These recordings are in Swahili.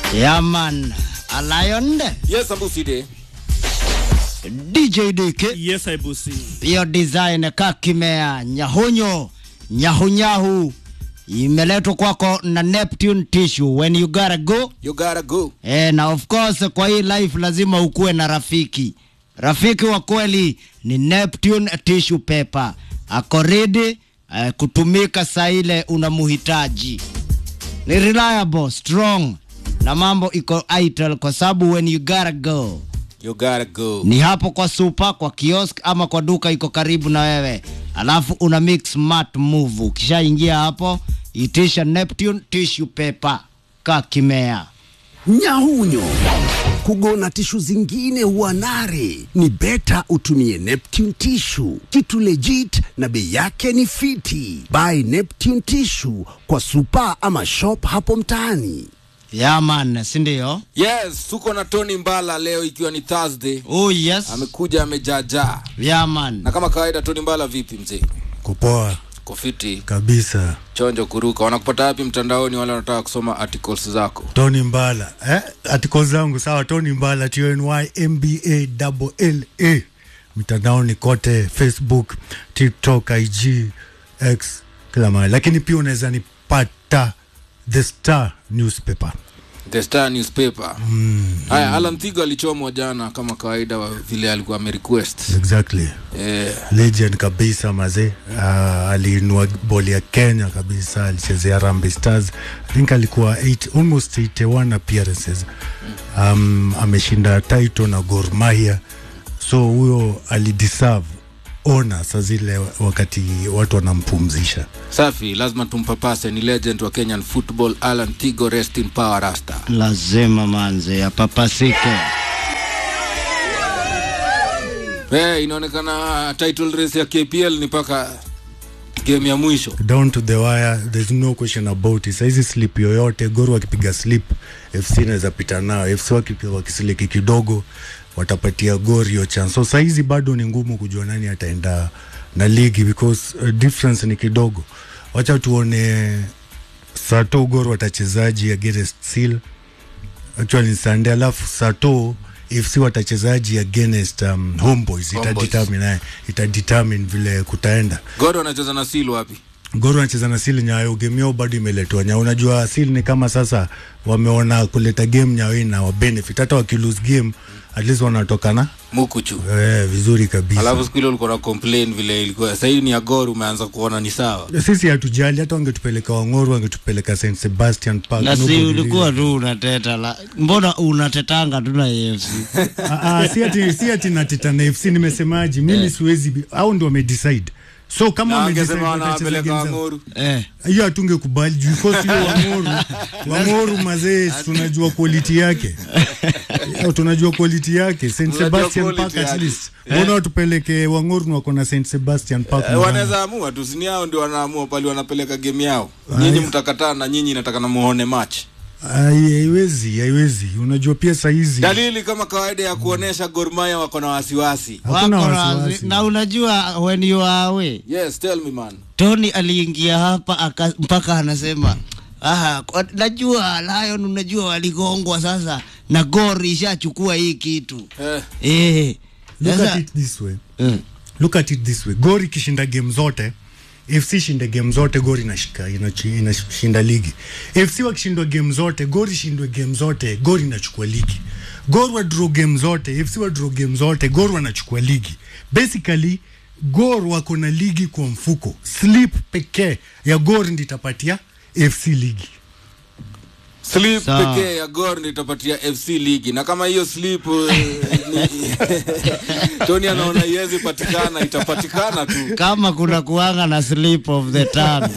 Yeah, man. A lion. Yes, Ambuside. DJ DK. Yes, I busi. Hiyo design kakimea nyahunyo nyahunyahu imeletwa kwako na Neptune Tissue. When you gotta go You gotta go. Eh, na of course kwa hii life lazima ukuwe na rafiki. Rafiki wa kweli ni Neptune Tissue Paper. Ako ready eh, kutumika saa ile unamuhitaji. Ni reliable, strong na mambo iko itel kwa sababu when you gotta go You gotta go. ni hapo kwa super, kwa kiosk ama kwa duka iko karibu na wewe, alafu una mix smart move. Ukishaingia hapo, itisha Neptune Tissue Paper kakimea. Nyahunyo kugona tishu zingine huwa nare, ni beta utumie Neptune Tissue, kitu legit na bei yake ni fiti. Buy Neptune Tissue kwa supa ama shop hapo mtaani. Yeah man, si ndio? Yes, tuko na Tony Mbala leo ikiwa ni Thursday. Oh yes. Amekuja amejaajaa. Yeah man. Na kama kawaida Tony Mbala vipi mzee? kupoa Kofiti, kabisa chonjo kuruka. Wanakupata wapi mtandaoni wale wanataka kusoma articles zako? tony mbala eh? artikol zangu sawa tony mbala tnymba mitandaoni kote facebook tiktok ig x kila mahali lakini pia unaweza nipata the star newspaper The Star newspaper. Haya, Alan Thigo alichomwa jana kama kawaida wa vile alikuwa amerequest. exactly Eh, legend kabisa mazee uh, aliinua boli ya kenya kabisa alichezea Harambee stars i think alikuwa eight, almost 81 appearances um, ameshinda title na Gor Mahia so huyo alideserve ona saa zile wakati watu wanampumzisha safi, lazima tumpapase. Ni legend wa Kenyan football Alan Thigo, rest in power rasta. Lazima manze apapasike. Eh, inaonekana title race ya KPL ni mpaka game ya mwisho. down to the wire there's no question about it saizi slip yoyote goro wakipiga slip fc naweza pita nao fc wakipiga wakisiliki kidogo watapatia gor hiyo chance so saizi bado ni ngumu kujua nani ataenda na ligi because uh, difference ni kidogo wacha tuone sato gor watachezaji against seal actually ni sunday alafu sato fc watachezaji against um, homeboys Homeboys. itadetermine eh, itadetermine vile kutaenda Goro anacheza na Seal wapi? Goro anacheza na Sil Nyayo, game yao bado imeletwa Nyayo. Unajua Sil ni kama sasa wameona kuleta game Nyayo ina wa benefit, hata wakilose game at least wanatoka na Mukuchu. eh, vizuri kabisa. Alafu siku ile ulikuwa na complain vile ilikuwa. Sasa hii ni ya Gor umeanza kuona ni sawa. sisi hatujali, hata wangetupeleka Wang'oru, wangetupeleka St Sebastian Park. Na si nobody ulikuwa tu unateta la. Mbona unatetanga tu na AFC? Ah, ah, si ati si ati nateta na FC, nimesemaje? Mimi siwezi, bi- hao ndio wamedecide. So kama Na wamedecide wangesema watacheza wanawapeleka game zao. Wang'oru. Eh. hiyo hatungekubali juu because hiyo Wang'oru Wang'oru mazee tunajua quality yake Hiyo tunajua quality yake St Mnajua Sebastian quality Park at yake. least mbona watupeleke Wang'oru na wako na St Sebastian Park Eh, nyumbani? wanaweza amua tu, sini yao ndio wanaamua pale wanapeleka game yao. Nyinyi mtakataa na nyinyi nataka na muone match. Ai, haiwezi haiwezi unajua pia saizi Dalili kama kawaida ya kuonesha Gor Mahia wako na wasiwasi. hakuna Wako na- wasiwasi na unajua when you are away Yes, tell me man. Tony aliingia hapa aka, mpaka anasema ah, kwa- najua Lion, unajua waligongwa sasa na Gor ishachukua hii kitu Eh, eh. look Sasa- at it this way Mm. look at it this way gori ikishinda game zote fc ishinde game zote gori inashika inachi- inashinda ligi fc wakishindwa game zote gori ishindwe game zote gori inachukua ligi gor wa draw game zote fc wa draw game zote gor wanachukua ligi basically gor wako na ligi kwa mfuko slip pekee ya gor ndi itapatia fc ligi slip Sawa. pekee ya Gor ndio itapatia FC ligi, na kama hiyo slip eh, ni- Tony anaona iwezi patikana, itapatikana tu. kama kuna kuanga na slip of the tongue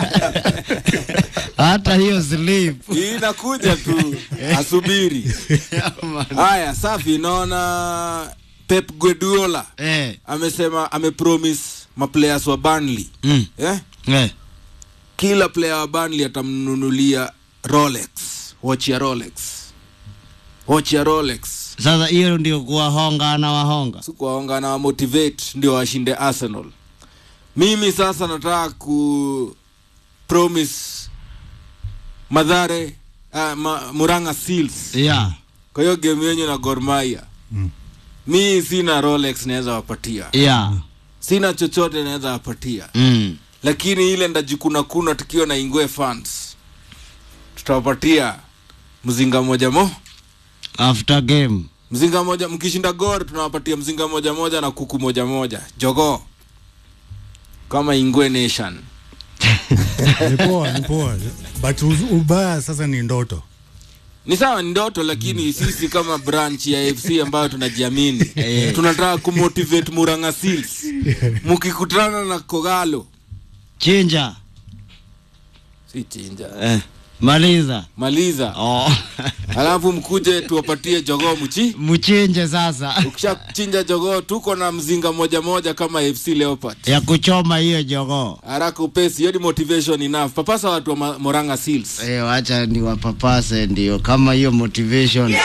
hata hiyo slip Hii inakuja tu, asubiri. Haya, safi. Naona Pep Guardiola eh. amesema amepromise maplayers wa Burnley mm. eh? eh. kila player wa Burnley atamnunulia Rolex, watch ya Rolex, watch ya Rolex. Sasa hiyo ndio kuwahonga na wahonga sikuwaonga na wamotivate ndio washinde Arsenal. Mimi sasa nataka ku promise Madhare uh, ma, Muranga Seals yeah kwa hiyo game yenyu na Gor Mahia mi sina Rolex naweza wapatia yeah sina chochote naweza wapatia mm. lakini ile ndajikuna kuna tukiwa na Ingwe fans tutawapatia mzinga moja mo after game mzinga moja mkishinda Gor tunawapatia mzinga moja moja na kuku moja moja jogoo kama Ingwe Nation ni poa ni poa but uz- ubaya sasa ni ndoto ni sawa ni ndoto lakini sisi kama branch ya fc ambayo tunajiamini tunataka kumotivate muranga seals mkikutana na kogalo chinja si chinja eh. maliza maliza oh. alafu mkuje tuwapatie jogoo mchi mchinje sasa ukishachinja jogoo tuko na mzinga moja moja kama fc leopard ya kuchoma hiyo jogoo haraka upesi hiyo ni motivation enough papasa watu wa Ma- moranga seals Eh, wacha ni wapapase ndio kama hiyo motivation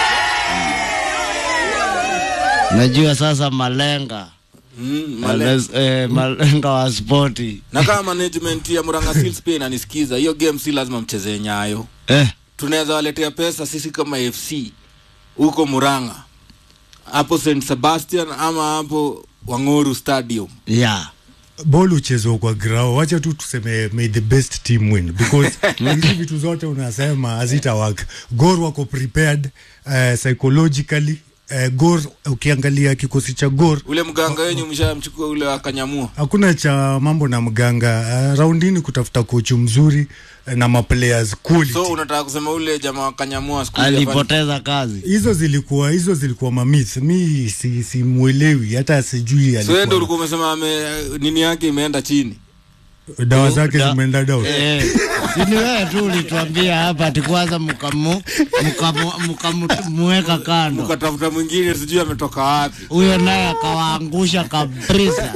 najua sasa malenga mm, male- Males, eh, malenga wa spoti na kama management ya muranga seals pia inanisikiza hiyo game si lazima mchezee nyayo eh, tunaweza waletea pesa sisi kama fc huko muranga hapo st sebastian ama hapo wang'oru stadium yeah. bol uchezwa kwa grao wacha tu tuseme may the best team win because hizi vitu zote unasema hazita work gor wako prepared uh, psychologically uh, gor ukiangalia kikosi cha gor ule mganga wenyu mshamchukua ule wakanyamua hakuna cha mambo na mganga uh, raundini kutafuta kochu mzuri uh, na maplayers quality so unataka kusema ule jamaa wakanyamua siku hizi afanye- alipoteza kazi hizo zilikuwa hizo zilikuwa mamith mi si, si mwelewi hata sijui so yeye ndo alikuwa ulikuwa umesema ame nini yake imeenda chini dawa zake Da- zimeenda down eh, sini wewe tu ulituambia hapa ati kwanza mkamu mkamuweka kando ukatafuta mwingine sijui ametoka wapi huyo naye akawaangusha kabisa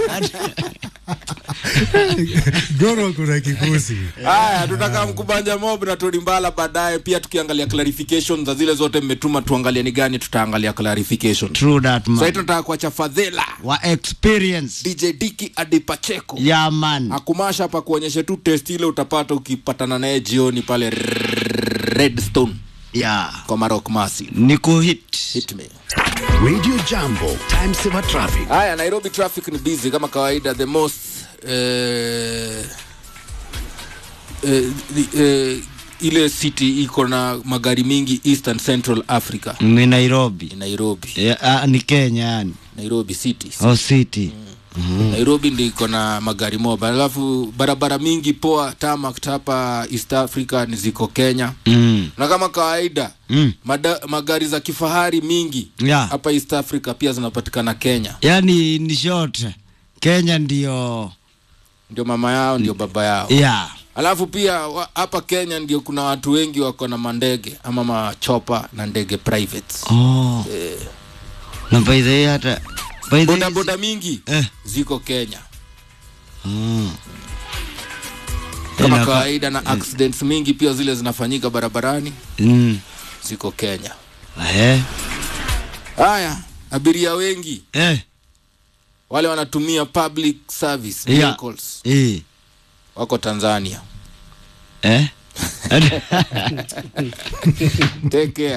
goro kuna kikosi haya tutaka mkubanja mob na Tony Mbala baadaye pia tukiangalia clarification za zile zote mmetuma tuangalie ni gani tutaangalia clarification true that sasa man tunataka kuacha fadhela wa experience dj diki adipacheko ya man akumasha hapa kuonyesha tu test ile utapata ukipatana naye jioni pale redstone ya kwa marok masi ni kuhit hit me Radio Jambo, time saver traffic. haya nairobi traffic ni busy kama kawaida the most eh, eh, the, eh, ile city iko na magari mingi eastern central africa ni nairobi ni nairobi ya, ah, ni kenya yani nairobi city o city nairobi ndi iko na magari moba alafu barabara mingi poa tamak hapa east africa ni ziko kenya mm. na kama kawaida Mm. mada, magari za kifahari mingi Yeah. hapa east africa pia zinapatikana kenya yani ni short kenya ndio ndio mama yao ndio baba yao ya alafu pia wa- hapa kenya ndio kuna watu wengi wako na mandege ama machopa na ndege privates oh. na by the way hata by the way- bodaboda mingi eh. ziko kenya Mm. kama Inaka- kawaida na accidents mingi pia zile zinafanyika barabarani Mm. ziko kenya Eh. haya abiria wengi Eh. wale wanatumia public service Yeah. vehicles Eh. wako tanzania Eh. take care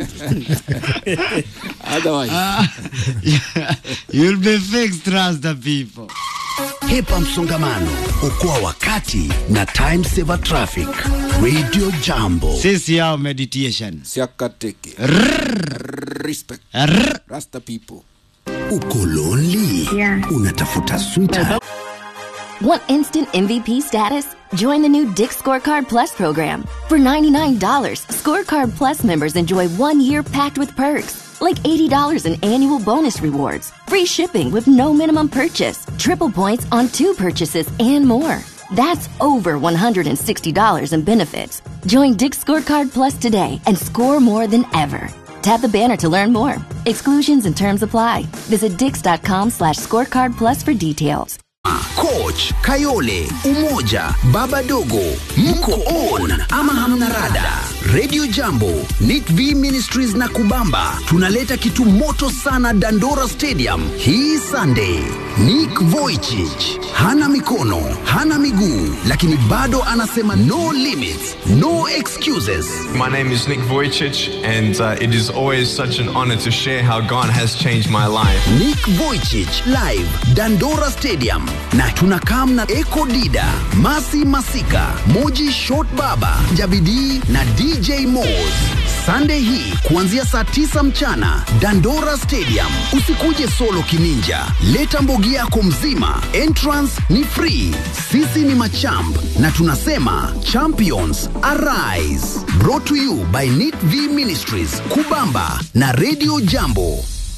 otherwise You'll be fixed, trust the people. Hepa msongamano, okoa wakati na time saver traffic. Radio Jambo. Sisi yao meditation. siakateke respect Rrr. rasta people Uko lonely? Yeah. Unatafuta sweetheart Want instant MVP status? Join the new Dick Scorecard Plus program. For $99, Scorecard Plus members enjoy one year packed with perks, like $80 in annual bonus rewards, free shipping with no minimum purchase, triple points on two purchases, and more. That's over $160 in benefits. Join Dick Scorecard Plus today and score more than ever. Tap the banner to learn more. Exclusions and terms apply. Visit dix.com slash scorecard plus for details. Coach Kayole, Umoja, Baba Dogo, mko on ama hamna rada? Radio Jambo, Nit V Ministries na Kubamba tunaleta kitu moto sana Dandora Stadium hii Sunday. Nick Vujicic hana mikono, hana miguu, lakini bado anasema no limits, no excuses. My name is Nick Vujicic, and uh, it is always such an honor to share how God has changed my life. Nick Vujicic live Dandora Stadium, na tunakam na Eko Dida, Masi Masika, Moji Short Baba, Jabidi na DJ Moz. Sunday hii kuanzia saa tisa mchana Dandora Stadium. Usikuje solo kininja, leta mbogi yako mzima. Entrance ni free. Sisi ni machamp na tunasema champions arise. Brought to you by Nit V Ministries, Kubamba na Radio Jambo.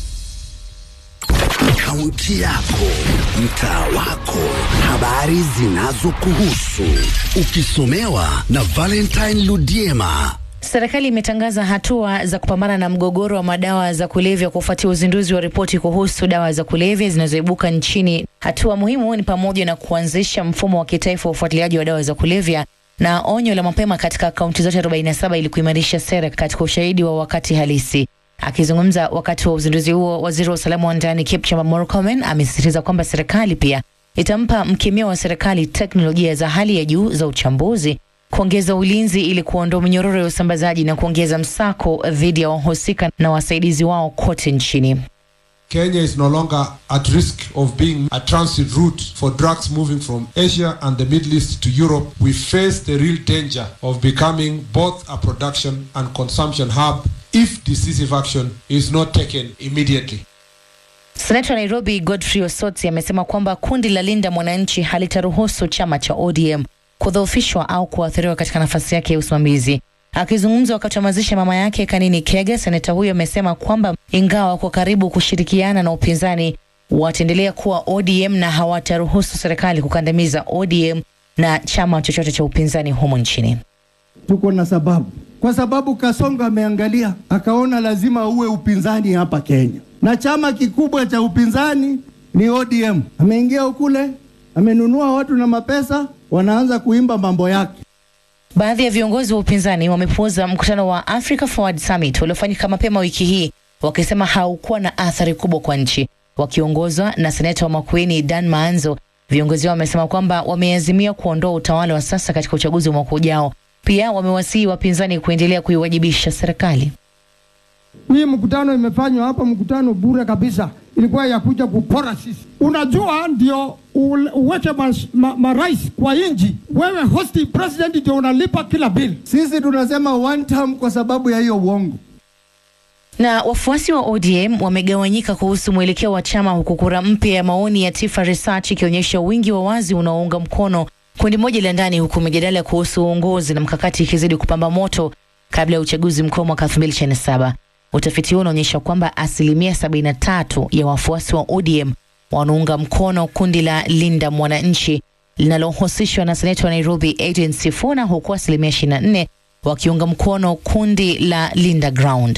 Kaunti yako, mtaa wako, habari zinazokuhusu, ukisomewa na Valentine Ludiema. Serikali imetangaza hatua za kupambana na mgogoro wa madawa za kulevya kufuatia uzinduzi wa ripoti kuhusu dawa za kulevya zinazoibuka nchini. Hatua muhimu ni pamoja na kuanzisha mfumo wa kitaifa wa ufuatiliaji wa dawa za kulevya na onyo la mapema katika kaunti zote 47 ili kuimarisha sera katika ushahidi wa wakati halisi. Akizungumza wakati wa uzinduzi huo, waziri wa usalama wa ndani Kipchumba Murkomen amesisitiza kwamba serikali pia itampa mkemia wa serikali teknolojia za hali ya juu za uchambuzi kuongeza ulinzi ili kuondoa minyororo ya usambazaji na kuongeza msako dhidi ya wahusika na wasaidizi wao kote nchini. Kenya is no longer at risk of being a transit route for drugs moving from Asia and the Middle East to Europe. We face the real danger of becoming both a production and consumption hub if decisive action is not taken immediately. Seneta wa Nairobi Godfrey Osotsi amesema kwamba kundi la Linda Mwananchi halitaruhusu chama cha ODM kudhoofishwa au kuathiriwa katika nafasi yake ya usimamizi. Akizungumza wakati wa mazishi ya mama yake Kanini Kega, seneta huyo amesema kwamba ingawa wako karibu kushirikiana na upinzani, wataendelea kuwa ODM na hawataruhusu serikali kukandamiza ODM na chama chochote cha upinzani humu nchini. tuko na sababu, kwa sababu Kasongo ameangalia akaona lazima uwe upinzani hapa Kenya, na chama kikubwa cha upinzani ni ODM. Ameingia ukule, amenunua watu na mapesa, wanaanza kuimba mambo yake. Baadhi ya viongozi wa upinzani wamepuuza mkutano wa Africa Forward Summit uliofanyika mapema wiki hii, wakisema haukuwa na athari kubwa kwa nchi. Wakiongozwa na seneta wa Makueni Dan Maanzo, viongozi hao wamesema kwamba wameazimia kuondoa utawala wa sasa katika uchaguzi wa mwaka ujao. Pia wamewasihi wapinzani kuendelea kuiwajibisha serikali. Hii mkutano imefanywa hapa, mkutano bure kabisa, ilikuwa ya kuja kupora sisi. Unajua, ndio ul- uweke marais ma, marais kwa inji, wewe hosti president ndio unalipa kila bill. Sisi tunasema one term kwa sababu ya hiyo uongo. Na wafuasi wa ODM wamegawanyika kuhusu mwelekeo wa chama, huku kura mpya ya maoni ya Tifa Research ikionyesha wingi wa wazi unaounga mkono kundi moja la ndani, huku mijadala kuhusu uongozi na mkakati ikizidi kupamba moto kabla ya uchaguzi mkuu mwaka 2027. Utafiti huo unaonyesha kwamba asilimia 73 ya wafuasi wa ODM wanaunga mkono kundi la Linda Mwananchi linalohusishwa na seneta wa Nairobi Adrian Sifuna, huku asilimia 24 wakiunga mkono kundi la Linda Ground.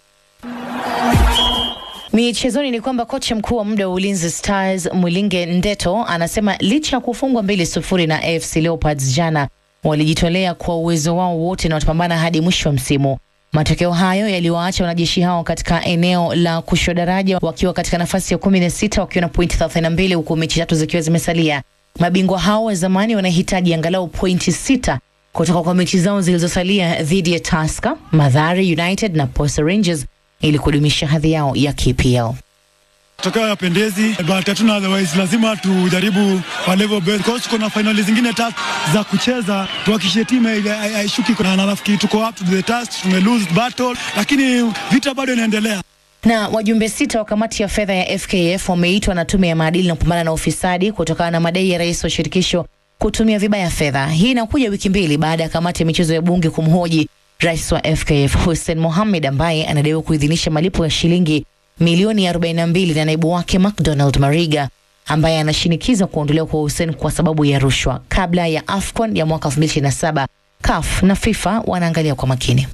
Michezoni ni kwamba kocha mkuu wa muda wa Ulinzi Stars Mwilinge Ndeto anasema licha ya kufungwa mbili sufuri na AFC Leopards jana, walijitolea kwa uwezo wao wote na watapambana hadi mwisho wa msimu. Matokeo hayo yaliwaacha wanajeshi hao katika eneo la kushuka daraja wakiwa katika nafasi ya kumi na sita wakiwa na pointi 32 huku mechi tatu zikiwa zimesalia. Mabingwa hao wa zamani wanahitaji angalau pointi sita kutoka kwa mechi zao zilizosalia dhidi ya Tusker, Mathare United na Posta Rangers ili kudumisha hadhi yao ya KPL. Tokeo yapendezi but hatuna otherwise, lazima tujaribu kwa level best because tuko na finali zingine tatu za kucheza, tuhakikishe timu ile hai- haishuki, na nafikiri tuko up to the task. Tume lose battle, lakini vita bado inaendelea. Na wajumbe sita wa kamati ya fedha ya FKF wameitwa na tume ya maadili na kupambana na ufisadi kutokana na madai ya rais wa shirikisho kutumia vibaya fedha. Hii inakuja wiki mbili baada ya kamati ya michezo ya bunge kumhoji rais wa FKF Hussein Mohamed ambaye anadaiwa kuidhinisha malipo ya shilingi milioni 42 na naibu wake McDonald Mariga ambaye anashinikiza kuondolewa kwa Hussein kwa sababu ya rushwa. Kabla ya AFCON ya mwaka 2027 CAF na FIFA wanaangalia kwa makini.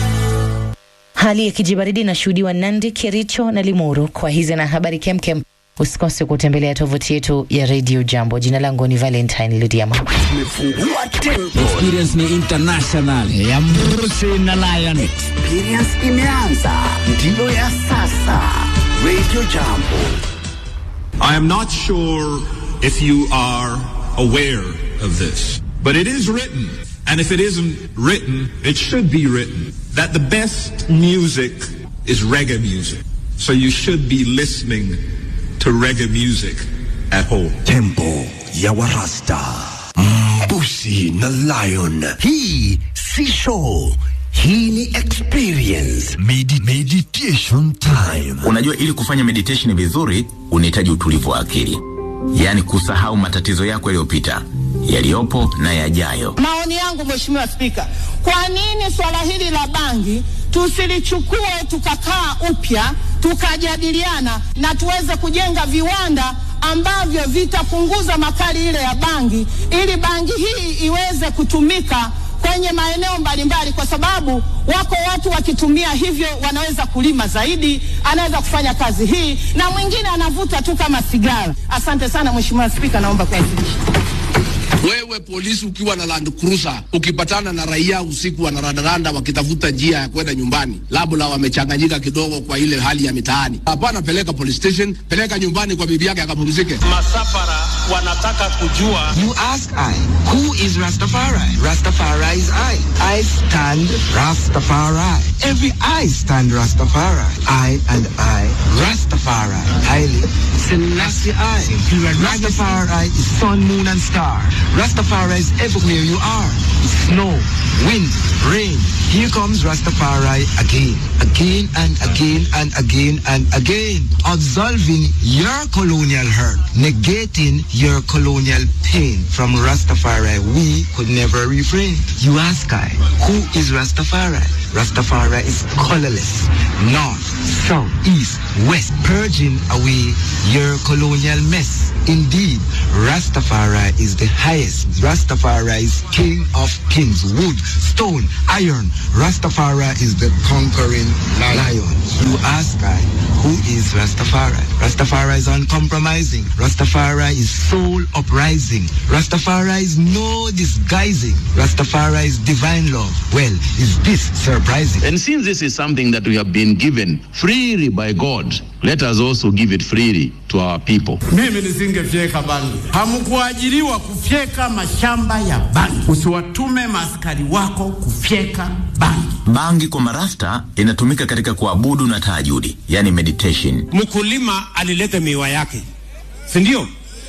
Hali ya kijibaridi inashuhudiwa Nandi, Kericho na Limuru. Kwa hizi na habari kemkem, Usikose kutembelea tovuti yetu ya Radio Jambo. Jina langu ni Valentine Lidiama. Tumefungua tempo, Experience ni international. ya Mrusi na Lion. experience imeanza, ndiyo ya sasa. Radio Jambo. I am not sure if you are aware of this, but it is written, and if it isn't written, it should be written, that the best music is reggae music. So you should be listening to reggae music at home. Tempo ya Warasta. Mbusi na Lion. Hii si show. Hii ni experience. Medi meditation time. Unajua, ili kufanya meditation vizuri unahitaji utulivu wa akili, yaani kusahau matatizo yako yaliyopita, yaliyopo na yajayo. Maoni yangu Mheshimiwa Spika, kwa nini swala hili la bangi tusilichukue tukakaa upya tukajadiliana na tuweze kujenga viwanda ambavyo vitapunguza makali ile ya bangi ili bangi hii iweze kutumika kwenye maeneo mbalimbali, kwa sababu wako watu wakitumia hivyo wanaweza kulima zaidi, anaweza kufanya kazi hii, na mwingine anavuta tu kama sigara. Asante sana Mheshimiwa Spika, naomba kuwasilisha. Wewe polisi ukiwa na Land Cruiser ukipatana na raia usiku wanarandaranda wakitafuta njia ya kwenda nyumbani, labda wamechanganyika kidogo kwa ile hali ya mitaani, hapana, peleka police station, peleka nyumbani kwa bibi yake akapumzike. Masafara wanataka kujua. You ask I, who is Rastafari? Rastafari is I. I stand Rastafari. Every I stand Rastafari. I and I, Rastafari. Haile Selassie I. Rastafari is sun, moon and star. Rastafari is everywhere you are. Snow, wind, rain. Here comes Rastafari again, again and again and again and again. Absolving your colonial hurt, negating your colonial pain. From Rastafari, we could never refrain. You ask I, who is Rastafari? Rastafari is colorless, north, south, east, west, purging away your colonial mess. Indeed, Rastafari is the highest. Rastafari is king of kings, wood, stone, iron. Rastafari is the conquering lion. You ask I, who is Rastafari? Rastafari is uncompromising. Rastafari is soul uprising. Rastafari is no disguising. Rastafari is divine love. Well, is this surprising? And since this is something that we have been given freely by God, let us also give it freely to our people. Mimi nisingefyeka bangi. Hamkuajiriwa kufyeka mashamba ya bangi. Usiwatume maaskari wako kufyeka bangi. Bangi kwa marasta inatumika katika kuabudu na tahajudi, yani meditation. Mkulima alileta miwa yake, si ndio?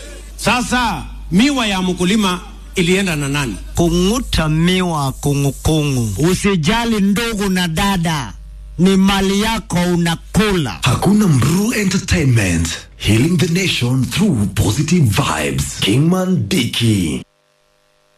Sasa miwa ya mkulima ilienda na nani? Kung'uta miwa kungukungu. Usijali ndugu na dada, ni mali yako unakula. Hakuna Mru Entertainment. Healing the nation through positive vibes. Kingman Dicky.